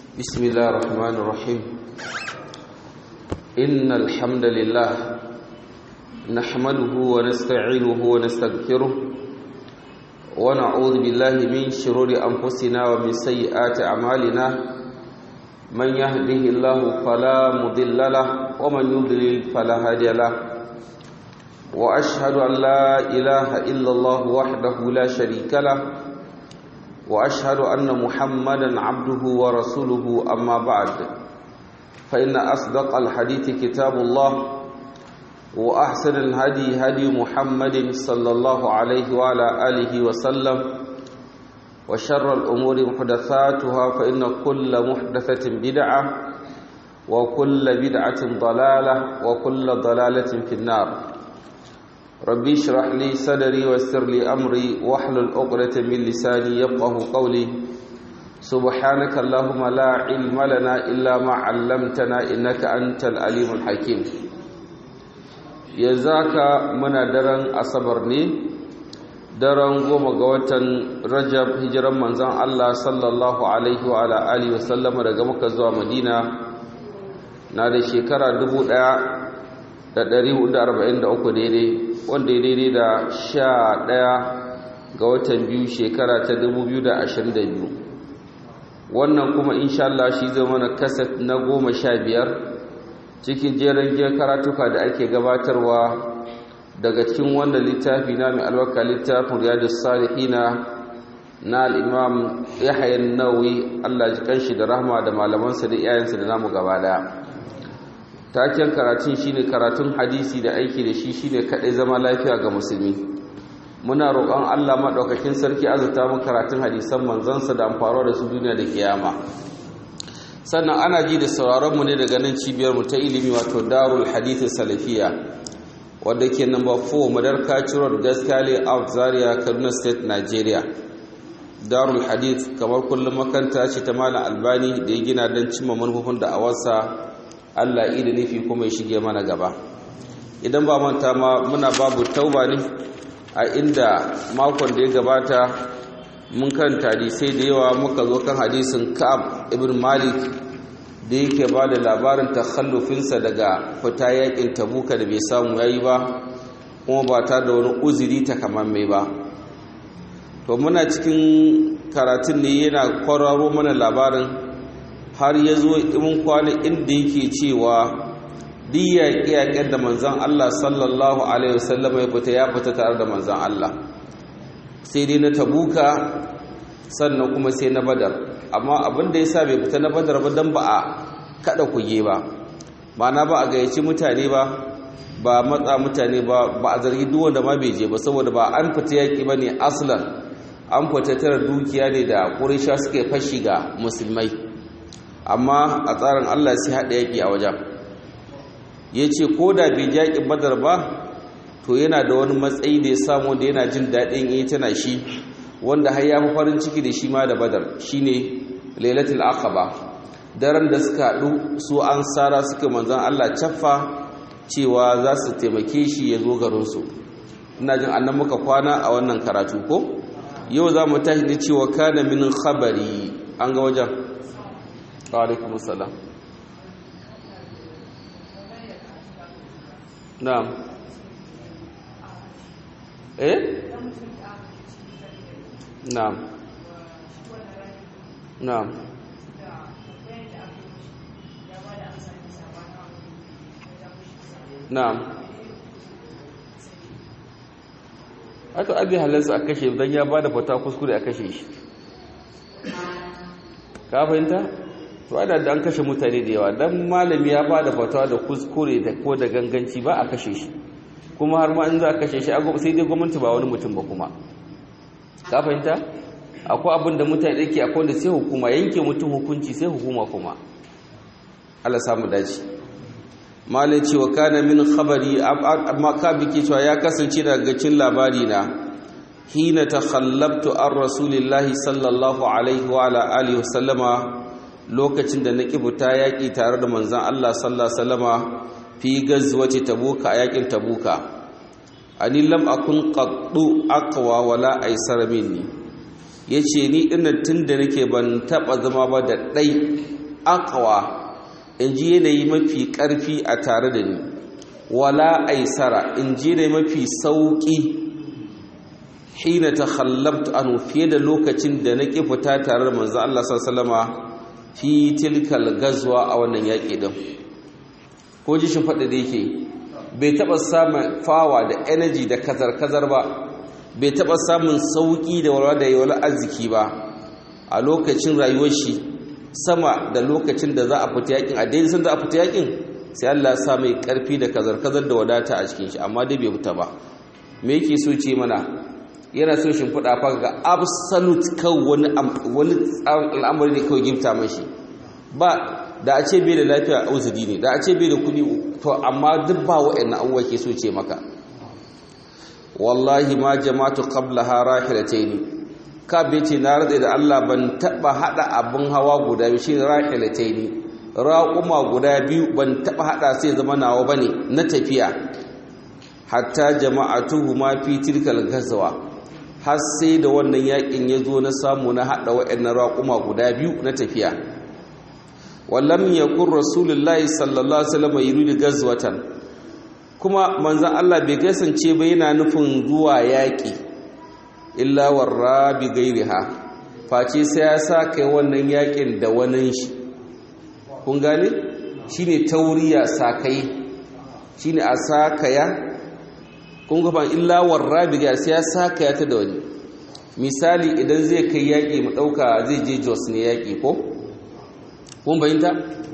بسم الله الرحمن الرحيم إن الحمد لله نحمده ونستعينه ونستغفره ونعوذ بالله من شرور أنفسنا ومن سيئات أعمالنا من يهده الله فلا مضل له ومن يضلل فلا هادي له وأشهد أن لا إله إلا الله وحده لا شريك له واشهد ان محمدا عبده ورسوله اما بعد فان اصدق الحديث كتاب الله واحسن الهدي هدي محمد صلى الله عليه وعلى اله وسلم وشر الامور محدثاتها فان كل محدثه بدعه وكل بدعه ضلاله وكل ضلاله في النار ربي اشرح لي صدري ويسر لي امري واحلل عقدة من لساني يفقهوا قولي سبحانك اللهم لا علم لنا الا ما علمتنا انك انت العليم الحكيم yanzaka muna daren asabar ne daren goma ga watan rajab hijiran manzon Allah sallallahu alaihi wa ala alihi wasallam daga Makka zuwa Madina na da shekara 1443 daidai wanda ya daidai da sha ɗaya ga watan biyu shekara ta biyu. wannan kuma insha Allah shi zama na kasat na goma sha biyar cikin jerin jiyar karatuka da ake gabatarwa daga cikin wannan littafi na mai albarka littafin riyadus salihina na al'imam yahya nawawi Allah ji kanshi da rahma da malamansa da iyayensa da namu gaba daya taken karatun shine karatun hadisi da aiki da shi shine kadai zama lafiya ga musulmi muna roƙon Allah madaukakin sarki azurta mu karatun hadisan manzansa da amfaro da su duniya da kiyama sannan ana ji da sauraron mu ne daga nan cibiyar mu ta ilimi wato Darul Hadith Salafiya wanda ke number 4 Madarka Road Gaskale Out Zaria Kaduna State Nigeria Darul Hadith kamar kullum makanta ce ta Malam Albani da ya gina don cimma manufofin da awarsa Allah da nufi kuma ya shige mana gaba idan ba manta ma muna babu tauba ne a inda makon da ya gabata mun karanta hadisai da yawa muka zo kan hadisin Ka'ab ibn Malik da yake ba da labarin takhallufinsa daga fita yakin Tabuka da bai samu yayi ba kuma ba ta da wani uzuri takamamme ba to muna cikin karatun ne yana kwararo mana labarin har ya zo imin kwana inda yake cewa duk yaƙe-yaƙen da manzan Allah sallallahu Alaihi wasallam ya fita ya fita tare da manzan Allah sai dai na tabuka sannan kuma sai na badar amma abin da ya sa bai fita na badar ba don ba a kada kuge ba mana ba a gayyaci mutane ba ba matsa mutane ba ba a zargi duk wanda ma bai je ba saboda ba an fita yaƙi ba ne aslan an fita tara dukiya ne da ƙurisha suke fashi ga musulmai amma a tsarin Allah sai haɗa yaƙi a wajen ya ce ko da bai jaƙin badar ba to yana da wani matsayi da ya samu da yana jin daɗin yi tana shi wanda har ya fi farin ciki da shi ma da badar shi ne lailatul aqaba daren da suka haɗu su an sara suka manzan Allah caffa cewa za su taimake shi ya zo garinsu ina jin annan muka kwana a wannan karatu ko yau za mu tashi da cewa kana min khabari an ga wajen alaikum salam na'am eh na'am na'am na'am aka abi halarsa a kashe don ya ba da fata kuskure a kashe shi ka fahimta to ana da an kashe mutane da yawa dan malami ya ba da fatawa da kuskure da ko da ganganci ba a kashe shi kuma har ma in za a kashe shi sai dai gwamnati ba wani mutum ba kuma ka fahimta akwai abin da mutane yake akwai da sai hukuma yanke mutum hukunci sai hukuma kuma Allah samu dace malai cewa kana min khabari amma ka bike cewa ya kasance daga cin labari na hina takhallabtu an rasulillahi sallallahu alaihi wa ala alihi wa sallama lokacin da na fita yaƙi tare da manzan Allah sallallahu Alaihi fi gazwace tabuka a yaƙin tabuka ani lam akun qaddu aqwa wala aisar minni yace ni dinnan tunda nake ban taba zama ba da dai aqwa in ji yanayi mafi ƙarfi a tare da ni wala aisara in ji yanayi mafi sauƙi hina ta khallabtu anu fiye da lokacin da na ƙi fita tare da manzo Allah sallama fi tilkal gazwa a wannan yaƙi din ko ji shi faɗa da yake bai taɓa samun fawa da energy da kazar-kazar ba bai taɓa samun sauƙi da walwala da yawar arziki ba a lokacin rayuwar shi sama da lokacin da za a fita yakin a daidai sun za a fita yakin sai Allah sa mai karfi da kazar-kazar da wadata a cikin shi amma dai bai fita ba me yake so ce mana yana so shi fada fa ga absolute kawai wani wani al'amari ne kawai gifta mashi ba da a ce bai da lafiya a uzuri ne da a ce bai da kuɗi to amma duk ba wa'annan abubuwa ke so ce maka wallahi ma jama'atu qablaha rahilataini ka ce na ratsa da Allah ban taba hada abin hawa guda biyu shi rahilataini raquma guda biyu ban taba hada sai zama nawa bane na tafiya hatta jama'atuhu ma fi tilkal gazwa har sai da wannan yakin yazo na samu na hada wayannan raquma guda biyu na tafiya wallam yakun rasulullahi sallallahu alaihi wasallam yuridu gazwatan kuma manzon Allah bai kasance ba yana nufin zuwa yaki illa warra bi gairiha face sai ya sa kai wannan yakin da wannan shi kun gane shine tauriya sakai shine a sakaya kun ga illa warra bi gairiha sai ya sakaya ta da wani misali idan zai kai yaki mu dauka zai je Jos ne yaki ko kun bayyanta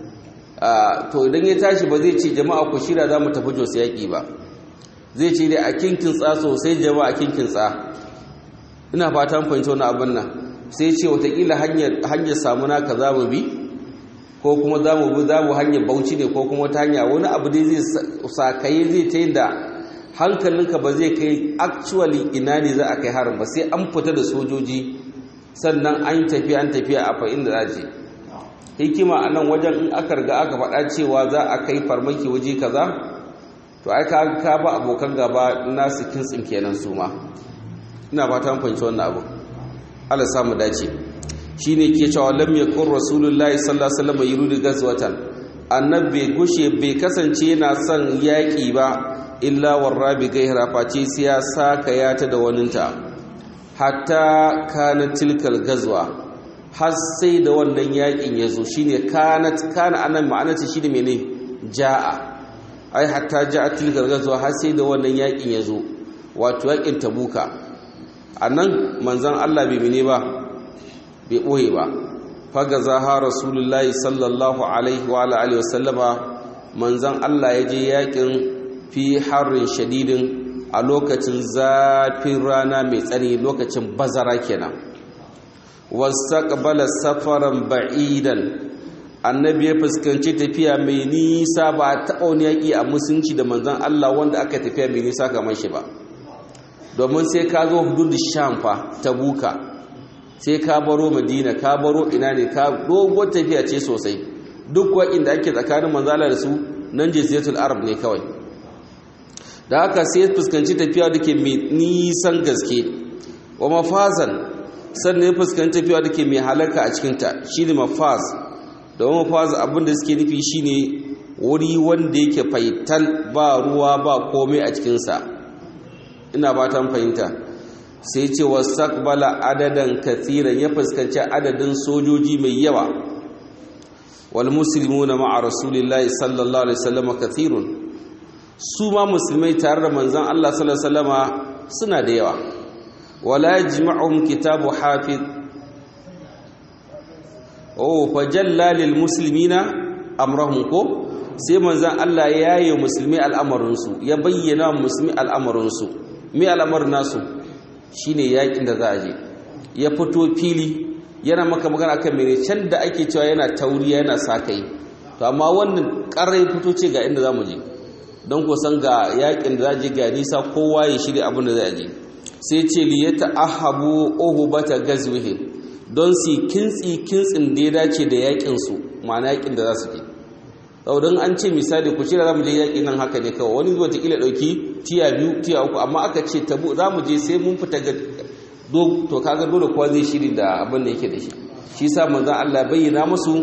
to idan ya tashi ba zai ce jama'a ku shira za mu tafi Jos yaki ba zai ce dai a kinkin tsa sosai jama'a kinkin tsa ina fatan fahimci wani abin nan sai ce watakila hanyar samuna ka za mu bi ko kuma za mu bi za mu hanyar bauchi ne ko kuma wata hanya wani abu dai zai sakaye zai ta yin da hankalinka ba zai kai actually ina ne za a kai harin ba sai an fita da sojoji sannan an tafiya an tafiya a fa'in da za hikima a nan wajen in aka riga aka faɗa cewa za a kai farmaki waje kaza to ai ka ba abokan gaba nasu kintsin kenan su ma ina fata mun fahimci wannan abu Allah samu dace shine ke cewa lam yakun rasulullahi sallallahu alaihi wasallam yuridu gazwatan annabi gushe bai kasance yana son yaki ba illa warrabi gaira face sai ya saka ya ta da waninta hatta kana tilkal gazwa har sai da wannan yakin yazo shine kanat kana anan ma'anarta shine mene jaa ai hatta jaa tilkal gazwa har sai da wannan yakin yazo wato yakin tabuka a nan manzan Allah bai mine ba bai ɓoye ba faga za ha rasulullahi sallallahu alaihi wa alihi wasallama manzan Allah ya je yakin fi harin shadidin a lokacin zafin rana mai tsani lokacin bazara kenan wastaqbala safaran ba'idan annabi ya fuskanci tafiya mai nisa ba taɓa wani yaƙi a musulunci da manzan Allah wanda aka tafiya mai nisa kamar shi ba domin sai ka zo hududu sham fa ta buka sai ka baro madina ka baro ina ne ka dogon tafiya ce sosai duk inda ake tsakanin manzala da su nan jaziratul arab ne kawai da haka sai fuskanci tafiya da ke mai nisan gaske wa mafazan sannan ya fuskanci tafiya da ke mai halaka a cikinta shi ne mafaz da wa mafaz abinda suke nufi shine wuri wanda yake faital ba ruwa ba komai a cikinsa ina fatan fahimta sai ce wasaqbala adadan kathiran ya fuskanci adadin sojoji mai yawa wal muslimuna ma'a rasulillahi sallallahu alaihi wasallam kathirun su ma musulmai tare da manzon Allah sallallahu alaihi wasallama suna da yawa wala yajma'uhum kitabu hafiz oh fajalla lil muslimina amrahum ko sai manzon Allah ya yi musulmi al'amarinsu ya bayyana musulmi al'amarinsu mai al'amarin nasu shine yakin da za a je ya fito fili yana maka magana kan mene can da ake cewa yana tauriya yana sakai to amma wannan karai fito ce ga inda zamu je don ku san ga yakin da za je ga nisa kowa ya shirya abin da zai je sai ce li yata'ahabu uhbata gazwihi don su kintsi kintsin da ya dace da yakin su ma'ana yakin da za su je saboda an ce misali ku shirya zamu je yaki nan haka ne kawai wani zuwa ta kila dauki tiya biyu tiya uku amma aka ce tabu zamu je sai mun fita ga to kaga dole kowa zai shiri da abin da yake da shi shi sa manzon Allah bayyana musu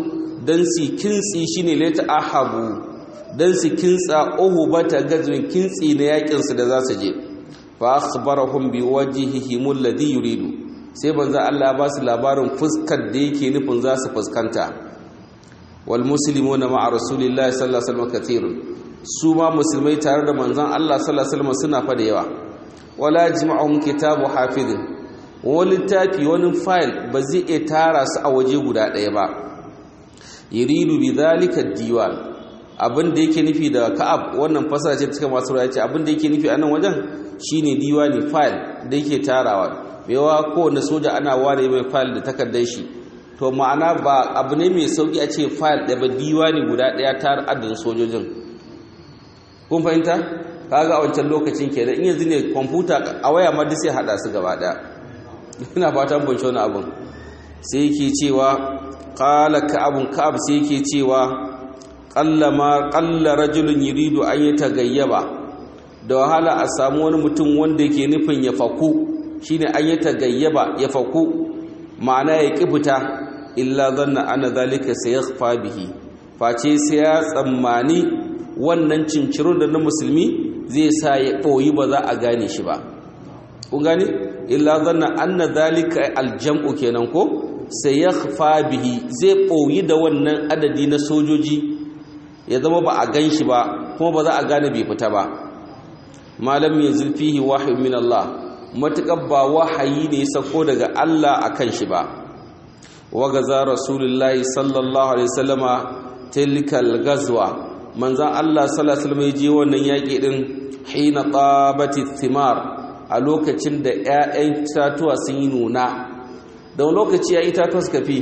dan su kintsi shine lata ahabu dan su kintsa uhubata gazwin kintsi na yakin su da za su je fa akhbarahum bi wajhihim alladhi yuridu sai banza Allah ba su labarin fuskar da yake nufin za su fuskanta wal muslimuna ma'a rasulillahi sallallahu alaihi wasallam kathirun su ma musulmai tare da manzon Allah sallallahu alaihi wasallam suna fa da yawa wala jima'un kitabu hafizin wani littafi wani fayil ba zai iya tara su a waje guda ɗaya ba yuridu bi zalika diwan abin da yake nufi da ka'ab wannan fasara ce cikin masu ce abin da yake nufi a nan wajen shine diwani fayil da yake tarawa mewa kowane soja ana ware mai fayil da takardar shi to ma'ana ba abu ne mai sauki a ce fayil ɗaya ba diwani guda ɗaya tara adadin sojojin kun fahimta kaga a wancan lokacin kenan in yanzu ne kwamfuta a waya ma duk sai hada su gaba daya ina fatan ban wani abun sai yake cewa qala ka'abun ka'ab sai yake cewa qalla ma qalla rajulun yuridu an yatagayyaba da wahala a samu wani mutum wanda yake nufin ya faku shine an yatagayyaba ya faku ma'ana ya kifita illa zanna ana zalika sayakhfa bihi face sai ya tsammani wannan cinciro da na musulmi zai sa ya ɓoyi ba za a gane shi ba kun gane illa zanna anna zalika aljam'u kenan ko sai ya bihi zai ɓoyi da wannan adadi na sojoji ya zama ba a gan shi ba kuma ba za a gane bai fita ba malam ya zulfihi wahayi min Allah matuƙar ba wahayi ne ya sako daga Allah a kan shi ba wagaza rasulullahi sallallahu alaihi wasallama tilkal gazwa manzan Allah salasalma ya je wannan yaƙi ɗin hina ƙabati thimar a lokacin da 'ya'yan itatuwa sun yi nuna da lokaci ya itatuwa suka fi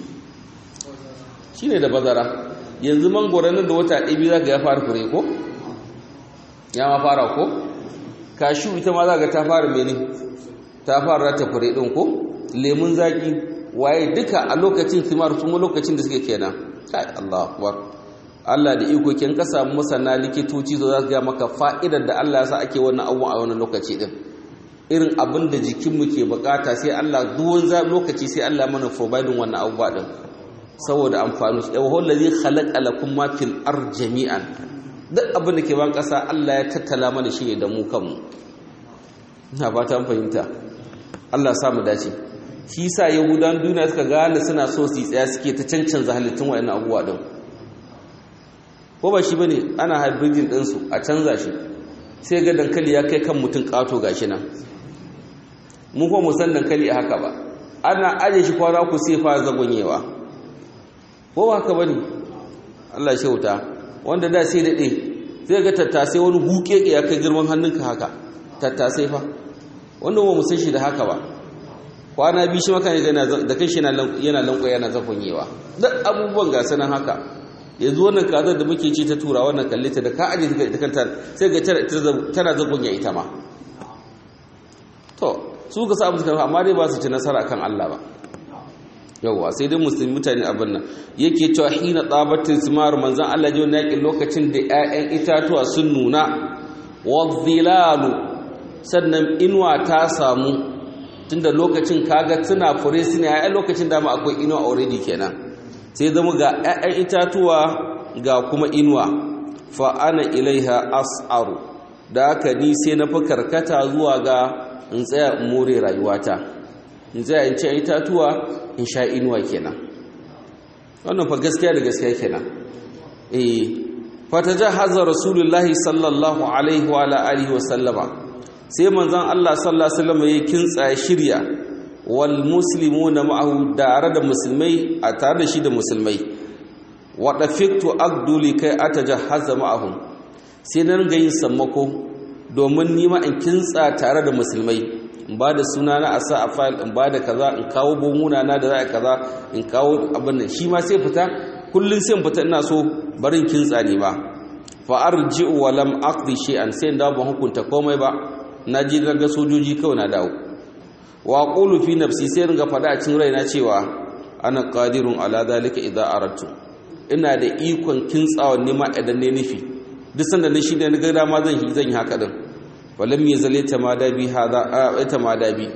shi ne da bazara yanzu mangoron da wata ɗabi za ga ya fara fure ko? ya ma fara ko? kashu ita ma za ga ta fara mene ta fara rata fure ɗin ko? lemun zaƙi waye duka a lokacin thimar sun lokacin da suke kenan kai Allah akbar Allah da iko kin ka samu masana likitoci zo za su ga maka fa'idar da Allah ya sa ake wannan abubuwan a wannan lokaci din irin abin da jikinmu ke bukata sai Allah duwan za lokaci sai Allah mana providing wannan abubuwa din saboda amfani su yawa wallazi khalaqa lakum ma fil ar jami'an duk abin da ke ban kasa Allah ya tattala mana shi ne da mu kanmu ina ba ta fahimta Allah ya sa mu dace shi yasa yahudan duniya suka gane suna so su yi tsaya suke ta cancanza halittun wayannan abubuwa din ko ba shi ba ne ana hybridin ɗinsu a canza shi sai ga dankali ya kai kan mutum ƙato ga shi nan mun kuma musan dankali a haka ba ana aje shi kwana ku sai fara zagonyewa ko ba haka ba ne allah shi wuta wanda da sai daɗe zai ga tattasai wani huke ya kai girman hannunka haka tattasai fa wanda ba musan shi da haka ba kwana biyu shi maka da kai shi yana lankwaya yana zagonyewa duk abubuwan gasa nan haka yanzu wannan kazar da muke ci ta tura wannan kalle ta da ka aje ta kanta sai ga tana zagon ya ita ma to su ka samu suka amma dai ba su ci nasara kan Allah ba yawwa sai dai musulmi mutane abin nan yake cewa hina tsabatin simar manzan Allah ji wani yakin lokacin da 'ya'yan itatuwa sun nuna wadzilalu sannan inuwa ta samu tunda lokacin kaga tuna fure su ne 'ya'yan lokacin dama akwai inuwa already kenan sai zama ga 'ya'yan itatuwa ga kuma inuwa fa ana ilaiha as'aru da haka ni sai na fi karkata zuwa ga in tsaya in more rayuwata in tsaya in ci itatuwa in sha inuwa kenan wannan fa gaskiya da gaskiya kenan eh fatajahaza rasulullahi sallallahu alaihi wa ala alihi wa sallama sai manzon Allah sallallahu alaihi wasallam ya kintsa shirya wal muslimuna ma'ahu tare da musulmai a tare da shi da musulmai wa dafiktu agduli kai atajahaza ma'ahum sai nan ga yin sammako domin nima in kintsa tare da musulmai in ba da suna na a sa a fayil in ba da kaza in kawo bomuna na da za a kaza in kawo abin nan shi ma sai fita kullum sai fita ina so barin kintsa ne ba fa arji'u wa lam aqdi shay'an sai da ban hukunta komai ba na ji daga sojoji kawai na dawo wa qulu fi nafsi sai ringa fada a cikin raina cewa ana qadirun ala zalika idza aradtu ina da ikon kintsawa nima idan ne nufi duk sanda na shi da na ga dama zan yi zan yi haka din walam yazali tamadabi hada tamadabi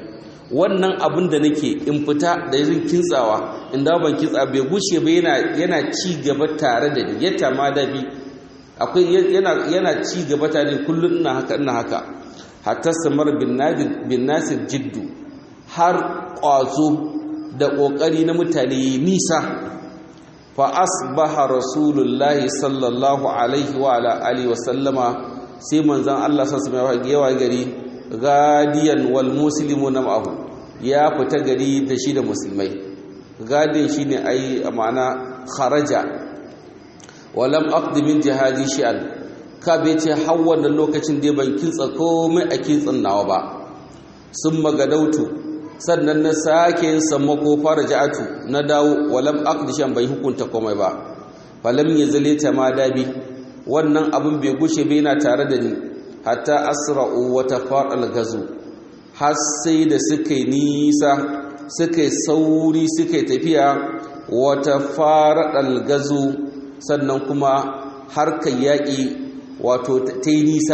wannan abin da nake in fita da yin kintsawa in dawo ban kintsa bai gushe ba yana yana ci gaba tare da ni yata ma da bi akwai yana yana ci gaba tare kullun ina haka ina haka hatta samar bin nadir bin nasir jiddu har kwazo da kokari na mutane nisa fa asbaha rasulullahi sallallahu alaihi wa ala alihi wa sallama sai manzon Allah sallallahu alaihi wa gari gadiyan wal muslimuna ma'ahu ya fita gari da shi da musulmai gadin shine ai ma'ana kharaja walam aqdi min jihadi shi'an ka bai ce har wannan lokacin da ban kintsa komai a kintsin nawa ba sun magadautu sannan na sake yin sammako fara ja'atu na dawo walam aqdi shan bai hukunta komai ba falam yazali ma dabi wannan abin bai gushe bai na tare da ni hatta asra'u wa tafaqal gazu har sai da suka yi nisa suka yi sauri suka yi tafiya wa tafaqal gazu sannan kuma harkar yaƙi wato ta yi nisa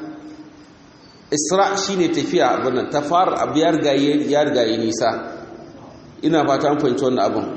isra shine tafiya abin ta fara abu ya rigaye nisa ina fata an fahimci wannan abin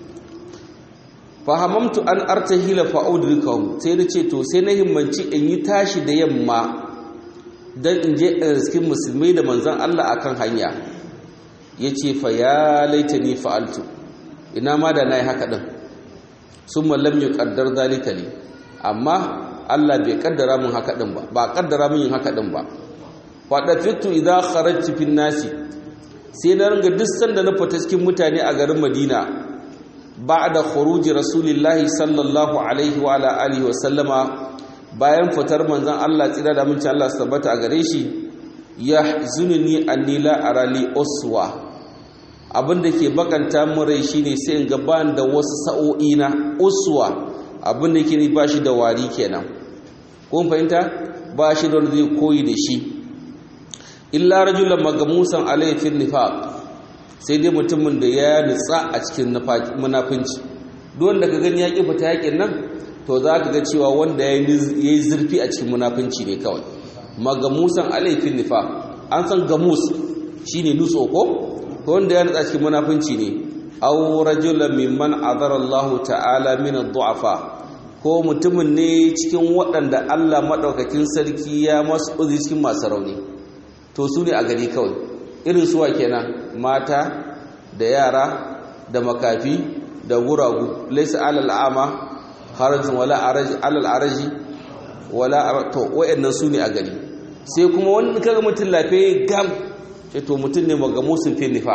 fahamamtu an artahila fa'udrikahum sai na ce to sai na himmanci in yi tashi da yamma don in je a riskin musulmai da manzan Allah akan hanya ya ce fa ya laita ni fa'altu ina ma da na yi haka ɗin sun mallam yi ƙaddar zalika ne amma Allah bai ƙaddara mun haka ɗin ba ba ƙaddara mun yin haka ɗin ba faɗa fitu idan kharajci fin nasi sai na ringa duk sanda na fita cikin mutane a garin madina ba'da khuruji rasulillahi sallallahu alaihi wa ala alihi wa sallama bayan fitar manzon Allah tsira da munci Allah tabbata a gare shi yahzununi anni la arali uswa abinda ke bakanta mun rai shine sai in ga ban da wasu sa'o'i na uswa abinda yake ni bashi da wari kenan kun fahimta bashi da wanda zai koyi da shi illa rajulan magamusan alayhi fil nifaq sai dai mutumin da ya nutsa a cikin munafinci don da ka gani ya ƙi fita yaƙin nan to za ka ga cewa wanda ya yi zurfi a cikin munafinci ne kawai magamusan alaifin nifa an san gamus shi ne nutso ko to wanda ya nutsa cikin munafinci ne aw rajulan mimman azara Allah ta'ala min ad-du'afa ko mutumin ne cikin waɗanda Allah madaukakin sarki ya masu uzi cikin masu rauni to su ne a gari kawai irin suwa kenan mata da yara da makafi da guragu laysa alal ama harajin wala araji alal araji wala to wayannan su ne a gari sai kuma wani kaga mutum lafiya gam ce to mutum ne magamusin fi nifa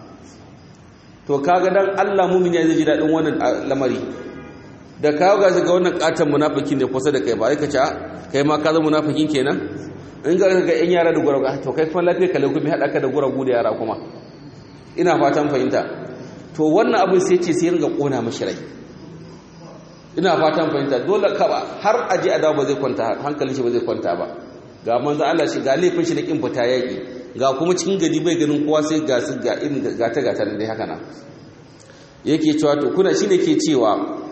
to kaga dan Allah mumin ya ji dadin wannan lamari da kawo ga ga wannan katan munafikin da kusa da kai ba ka ce kai ma ka zama munafikin kenan in ga ga yan yara da guragu to kai fa lafiya kale kuma hada ka da guragu da yara kuma ina fatan fahimta to wannan abin sai ce sai ringa kona mishi rai ina fatan fahimta dole ka ba har aje adawa ba zai kwanta hankalin shi ba zai kwanta ba ga manzo Allah shi ga laifin shi da kin fita yaki ga kuma cikin gari bai ganin kowa sai ga su ga irin gata gata dai haka nan yake cewa to kuna shine ke cewa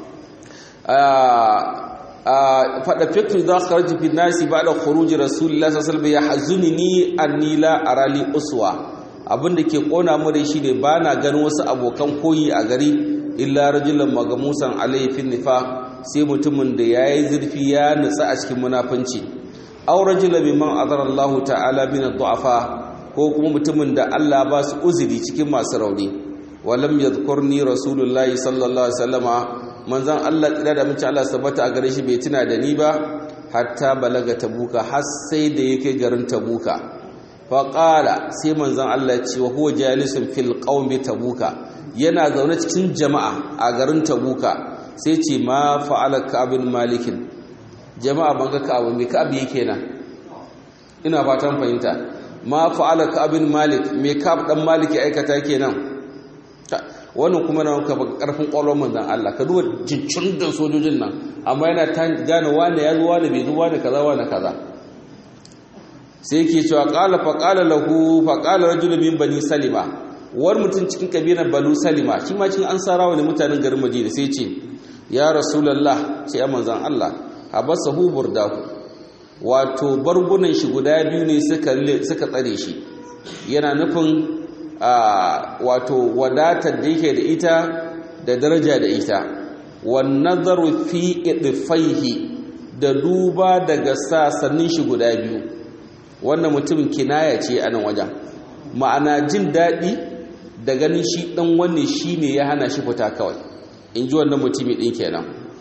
fada fitu za kharaju fi nasi ba'da khuruj rasulullah sallallahu alaihi wasallam yahzunni anni la arali uswa abinda ke kona mu da shine bana ganin wasu abokan koyi a gari illa rajulan magamusan alayhi fi nifa sai mutumin da yayi zurfi ya nutsa a cikin munafunci aw rajulan mimman azara Allah ta'ala min ad-du'afa ko kuma mutumin da Allah ba su uzuri cikin masu rauni walam yadhkurni rasulullahi sallallahu alaihi wasallama manzan Allah tsira da mace Allah sabata a gare shi bai tuna da ni ba hatta balaga tabuka har sai da yake garin tabuka fa qala sai manzan Allah ce wa huwa jalisun fil qaumi tabuka yana zaune cikin jama'a a garin tabuka sai ce ma fa'ala ka'bin malikin jama'a ban ga ka'abu me ka'ab yake nan ina fatan fahimta ma fa'ala ka'bin malik me ka'ab dan maliki aikata kenan wannan kuma na ka karfin kwallon manzan Allah ka duba jincin da sojojin nan amma yana ta gane wane ya zo wane bai zo wane kaza wane kaza sai yake cewa qala fa qala lahu fa qala rajulun min bani salima war mutum cikin kabilar banu salima shi ma cikin ansarawa ne mutanen garin madina sai ce ya rasulullah sai ya manzan Allah habasahu burdahu wato bargunan shi guda biyu ne suka suka tsare shi yana nufin wato wadatar da yake da ita da daraja da ita wan nazaru fi idfaihi da duba daga sasannin shi guda biyu wannan mutum kinaya ce a nan wajen ma'ana jin daɗi da ganin shi ɗan wanne shi ne ya hana shi fita kawai in ji wannan mutumi ɗin kenan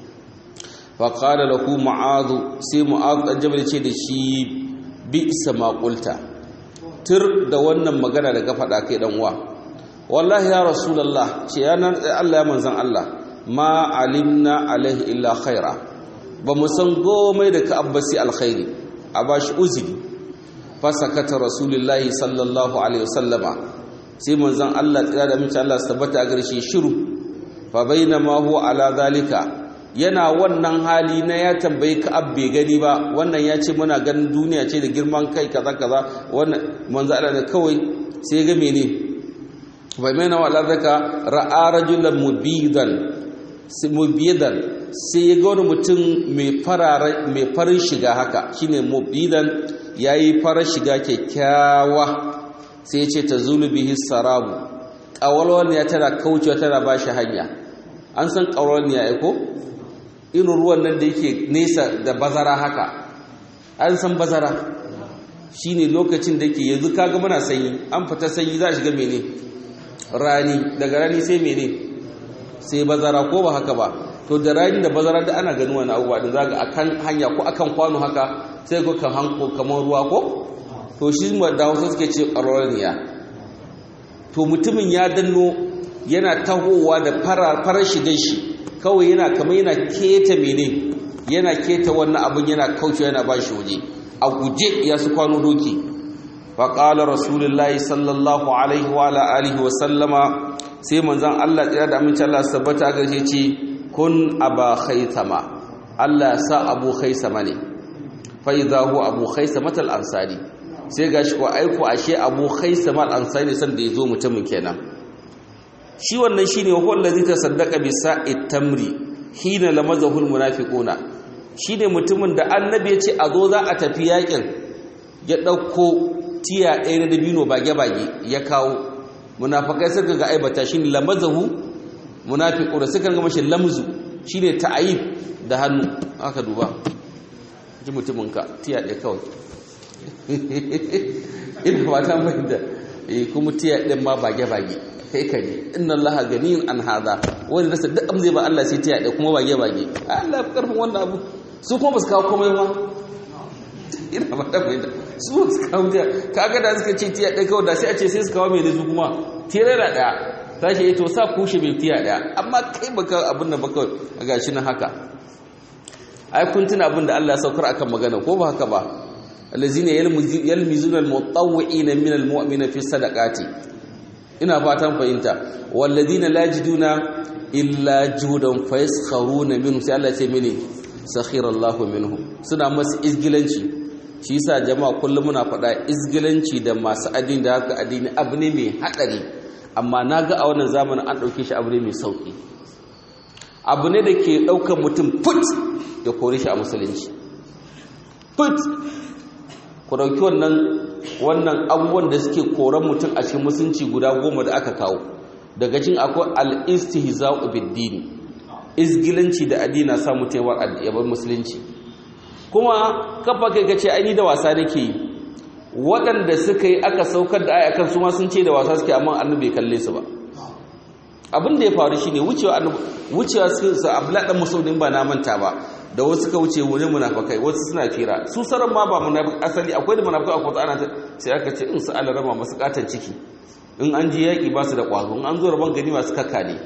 faƙada da ku ma'azu sai ma'azu ɗan jabal ce da shi bi isa maƙulta tur da wannan magana da faɗa kai ɗan uwa wallahi ya rasulallah ce yanar allah ya manzan allah ma alimna alaihi illa khaira ba mu san gomai da ka abbasi alkhairi a ba shi uzuri fasakata rasulullahi sallallahu alaihi wasallama sai manzon Allah tsira da mace Allah tabbata a garshe shiru fa bainama huwa ala zalika yana wannan hali na ya tambayi ka abbe gani ba wannan ya ce muna ganin duniya ce da girman kai kaza kaza wannan manzon Allah ne kawai sai ga mene fa bainama ala zalika ra'a rajulan mubidan mubidan sai ya ga wani mutum mai farin shiga haka shine mubidan yayi farar shiga kyakkyawa sai ya ce ta zulu bihi sarabu ƙawalwaniya tana kaucewa tana ba shi hanya an san ƙawalwaniya ya ko irin ruwan nan da yake nesa da bazara haka an san bazara shine lokacin da yake yanzu kaga muna sanyi an fita sanyi za a shiga mene rani daga rani sai mene sai bazara ko ba haka ba to da rani da bazara da ana ganin wani abubuwa da zaga akan hanya ko akan kwano haka sai ko kan hanko kamar ruwa ko to shi da wasu suke ce ƙararriya to mutumin ya danno yana tahowa da farar shigan shi kawai yana kamar yana keta mene yana keta wannan abin yana kauce yana ba shi waje a guje ya su kwano doki faƙala rasulullahi sallallahu alaihi wa alihi wa sallama sai manzan Allah tsira da aminci Allah sabbata ga ce kun aba khaisama Allah sa abu khaisama ne fa idza huwa abu khaisama al ansari sai gashi ko aiko ashe abu khaisama al ansari san da yazo mutumin kenan shi wannan shine wa huwa allazi tasaddaqa bi sa'it tamri hina lamazahu al munafiquna shine mutumin da annabi ya ce a zo za a tafi yakin ya dauko tiya ɗaya na dabino bage bage ya kawo munafikai suka ga aibata shine lamazahu munafiqu da suka ga mashi lamzu shine ta'ayib da hannu aka duba ji mutumin ka tiya ɗaya kawai ina fata mai da eh kuma tiya ɗin ma bage bage kai ka ne inna allaha ganiyun an hada wani rasa duk amzai ba Allah sai tiya ɗaya kuma bage bage Allah ya karfin wannan abu su kuma ba su kawo komai ba ina fata mai da su ba su kawo tiya kaga da suka ce tiya ɗaya kawai da sai a ce sai su kawo mai da su kuma tirera ɗaya ta ce to sa kushe mai tiya ɗaya amma kai baka abin da baka a gashi nan haka ai kun tuna abin da Allah ya saukar akan magana ko ba haka ba allazina yalmizuna almutawwi'ina min almu'mina fi sadaqati ina fatan fahimta walladina la yajiduna illa judan fayaskharuna minhu sai Allah ya ce mini sakhira Allahu minhum suna masu izgilanci shi yasa jama'a kullum muna faɗa izgilanci da masu addini da haka addini abu ne mai haɗari amma na ga a wannan zamanin an ɗauke shi abu ne mai sauƙi abu ne da ke ɗaukar mutum put ya kore shi a musulunci put ku ɗauki wannan wannan abubuwan da suke koren mutum a cikin musulunci guda goma da aka kawo daga cin akwai al-istihza'u bid-din izgilanci da addini sa mutum ya bar musulunci kuma kafa kai kace ai ni da wasa nake yi waɗanda suka yi aka saukar da aya kan su ma sun ce da wasa suke amma annabi bai kalle su ba abin da ya faru shine wucewa annabi wucewa su Abdullah dan Mas'ud ba na manta ba da wasu suka wuce wurin munafikai wasu suna fira su saran ma ba munafiki asali akwai da munafikai akwai ana sai aka ce in su alarama masu katan ciki in an ji yaki ba su da kwazo in an zo rabon gani masu kakka ne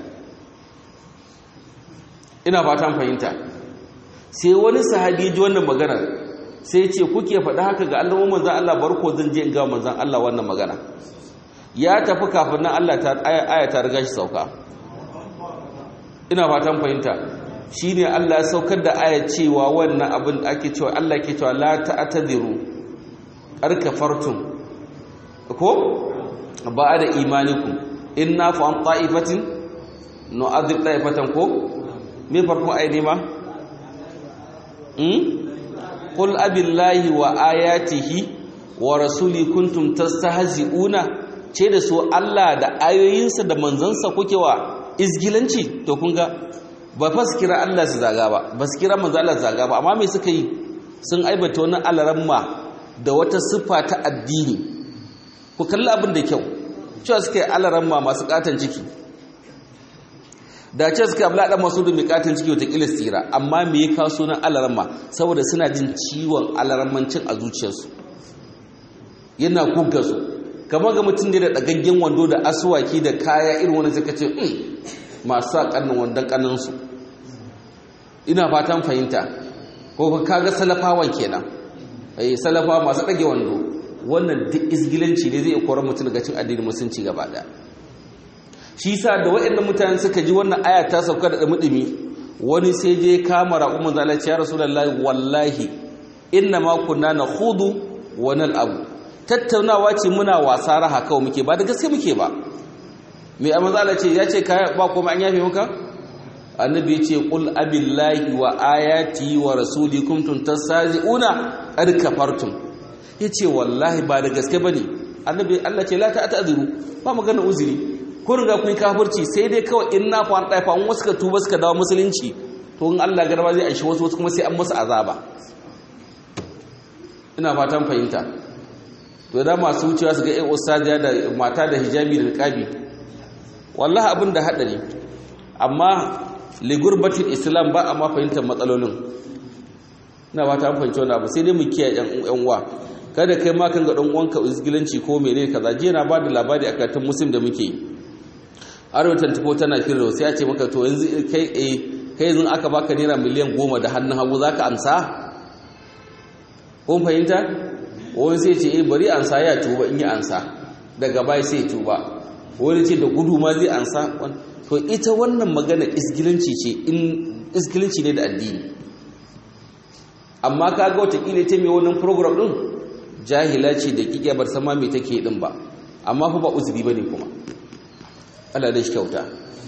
ina fatan fahimta sai wani sahabi ji wannan magana sai ce kuke faɗa haka ga Allah manzon Allah barko zan je in ga manzon Allah wannan magana ya tafi kafin nan Allah ta aya ta riga shi sauka ina fatan fahimta shine Allah ya saukar da aya cewa wannan abin da ake cewa Allah ke cewa la ta'tadiru arkafartum ko ba'da imanikum inna fa an ta'ifatin nu'adhib ta'ifatan ko me farko ayi ne ma qul abillahi wa ayatihi wa rasuli kuntum tastahzi'una ce da su Allah da ayoyinsa da manzansa kuke wa izgilanci to kun ga ba fa su kira Allah su zaga ba ba su kira manzo Allah su zaga ba amma me suka yi sun aibata wani alaramma da wata siffa ta addini ku kalli abin da kyau cewa suka yi alaramma masu katon ciki da ce suka abla dan masu da mai katon ciki wata kila tsira amma me ya kawo sunan alaramma saboda suna jin ciwon alarammancin a zuciyarsu yana kugga su kamar ga mutum da dagaggen wando da asuwaki da kaya irin wani suka ce masu sa kannin wandon kannansu ina fatan fahimta ko kaga salafawan kenan eh salafawa masu dage wando wannan duk izgilanci ne zai koran mutum daga cin addinin musulunci gaba daya shi sa da waɗannan mutane suka ji wannan aya ta sauka da mudumi wani sai je kama raƙumin zalaci ya rasulullahi wallahi inna ma kunna nakhudu wa nal'abu tattaunawa ce muna wasa raha kawai muke ba da gaske muke ba mai amazala ce ya ce kaya ba kuma an yafe maka annabi ya ce qul abillahi wa ayati wa rasuli kuntum tastazi'una qad kafartum yace wallahi ba da gaske bane annabi Allah ce la ta'tazuru ba magana uzuri ko riga kun kafirci sai dai kawai in na fa dai fa wasu ka tuba suka dawo musulunci to in Allah garba zai aishi wasu wasu kuma sai an musu azaba ina fatan fahimta to da masu wucewa su ga ƴan ustadiya da mata da hijabi da niqabi wallahi abin da hadari amma ligurbatin islam ba a ma fahimtar matsalolin ina ba ta fahimci wani abu sai dai mu kiyaye yan uwa kada kai ma kan ga dan uwanka izgilanci ko menene kaza je na bada labari a karatun muslim da muke arewatan tafo tana firro sai a ce maka to yanzu kai eh kai yanzu aka baka naira miliyan goma da hannun hagu zaka amsa kun fahimta wani sai ce eh bari ansa ya tuba in yi ansa daga bai sai tuba wani ce da gudu ma zai ansa to ita wannan magana isgilanci ce in isgilanci ne da addini amma kaga watakila ta mai wannan program din jahila ce da kike bar sama me take din ba amma fa ba uzuri bane kuma Allah da shi kyauta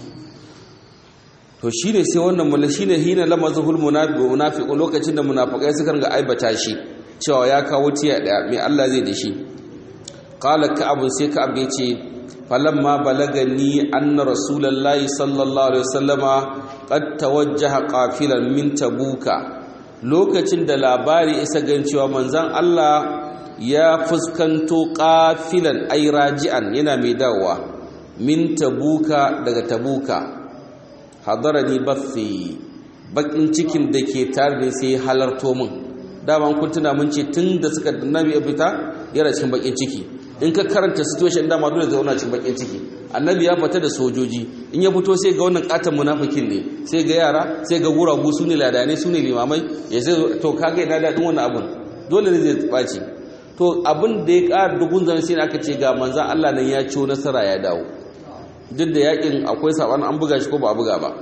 to shine sai wannan mulla shine hina lamazul munafiqu lokacin da munafikai suka ga aibata shi cewa ya kawo tiya daya me Allah zai da shi qala ka'ab sai ka'ab ya ce falamma balagani anna rasulullahi sallallahu alaihi wasallama qad tawajjaha qafilan min tabuka lokacin da labari isa gan cewa manzon Allah ya fuskanto qafilan ay raji'an yana mai dawowa min tabuka daga tabuka hadarani bathi bakin cikin da ke tare da sai halarto min dama kun tuna mun ce tun da suka nabi ya fita yana cikin bakin ciki in ka karanta situation dama dole zai zauna cikin bakin ciki annabi ya fita da sojoji in ya fito sai ga wannan katon munafikin ne sai ga yara sai ga guragu su ne ladane su ne limamai ya sai to kaga ina daɗin wannan abun dole ne zai ɓaci to abin da ya ƙara dugun zan sai aka ce ga manzan Allah nan ya ciwo nasara ya dawo duk da yakin akwai saban an buga shi ko ba a buga ba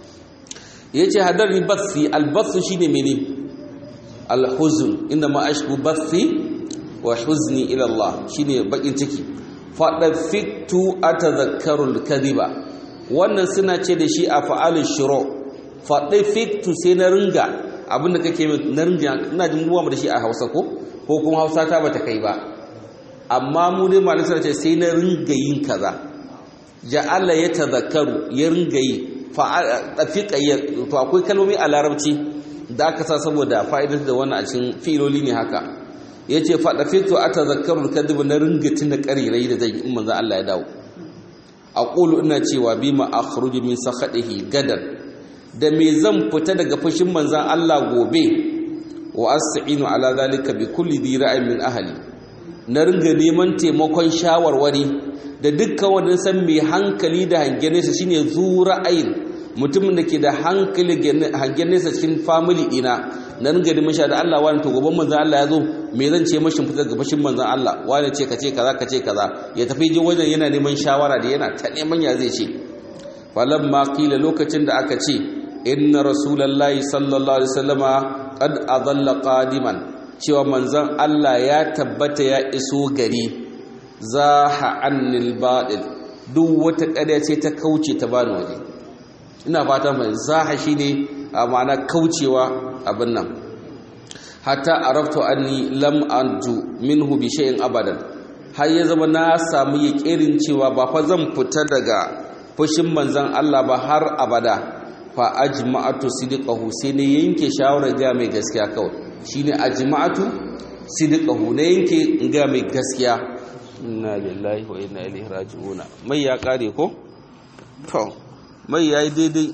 ya ce hadar ni bathi albathu shine mene alhuzun inda ma ashku bathi wa huzni ila Allah shine bakin ciki fada fitu atadhakkaru alkadhiba wannan suna ce da shi a fa'alul shuru fada fitu sai na ringa abinda kake na ringa ina jin ruwa da shi a Hausa ko ko kuma Hausa ta bata kai ba amma mu dai malin sai ce sai na ringa yin kaza ja'ala yatadhakkaru ya ringa yi fafiqa to akwai kalmomi a larabci da aka sa saboda fa'idar da wannan a cikin filoli ne haka ya ce faɗa fito a tazakkarun kadibu na ringatin da ƙarirai da zai in manzan Allah ya dawo a ƙulu ina cewa bi ma a min sakhaɗihi gadan da me zan fita daga fushin manzan Allah gobe wa asta'inu ala zalika bi kulli dhi ra'ayin min ahli na ringa neman taimakon shawarwari da dukkan wanda san mai hankali da hangen nesa shine zu ra'ayin mutumin da ke da hankali hangen nesa cikin family ɗina na ringa da masha da Allah wani to gaban manzan Allah ya zo me zan ce mashin fitar ga fashin manzan Allah wani ce ka ce kaza ka ce kaza ya tafi je wajen yana neman shawara da yana ta neman ya zai ce falamma qila lokacin da aka ce inna rasulullahi sallallahu alaihi wasallama qad adalla qadiman cewa manzan Allah ya tabbata ya iso gari zaha annil batil duk wata ƙarya ce ta kauce ta bani waje ina fata mai zaha shine a ma'ana kaucewa abin nan hatta araftu anni lam anju minhu bi shay'in abadan har ya zama na samu yaƙirin cewa ba fa zan fita daga fushin manzan Allah ba har abada fa ajma'atu sidqahu sai ne yanke shawarar ga mai gaskiya kawai shine ajma'atu sidqahu ne yanke ga mai gaskiya inna lillahi wa inna ilaihi raji'un mai ya kare ko to mai yayi daidai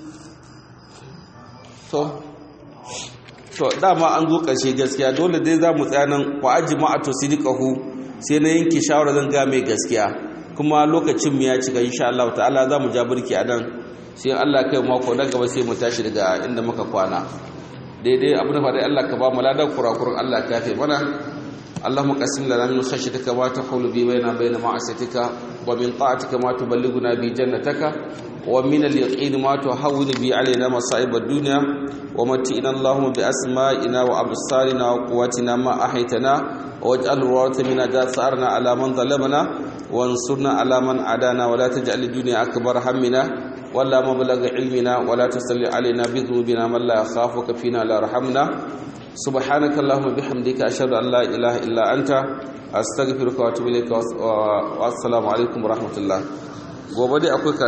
to to dama an zo ƙarshe gaskiya dole dai za mu tsaya nan wa ajma'atu sidqahu sai na yanke shawara zan ga mai gaskiya kuma lokacin mu ya cika insha Allah ta'ala za mu ja burki a nan sai Allah kai mako na gaba sai mu tashi daga inda muka kwana daidai abu da fara Allah ka ba mu ladan kurakuran Allah ka yafe mana اللهم قسم لنا من خشيتك ما تحول به بيننا وبين معصيتك ومن طاعتك ما تبلغنا به جنتك ومن اليقين ما تهون به علينا مصائب الدنيا ومتئنا اللهم بأسمائنا وأبصارنا وقواتنا ما أحيتنا واجعل الوارث منا جاثارنا على من ظلمنا وانصرنا على من عادانا ولا تجعل الدنيا أكبر همنا ولا مبلغ علمنا ولا تسل علينا بذنوبنا من لا يخافك فينا لا رحمنا سبحانك اللهم بحمدك أشهد أن لا إله إلا أنت أستغفرك وأتوب إليك والسلام عليكم ورحمة الله gobe dai akwai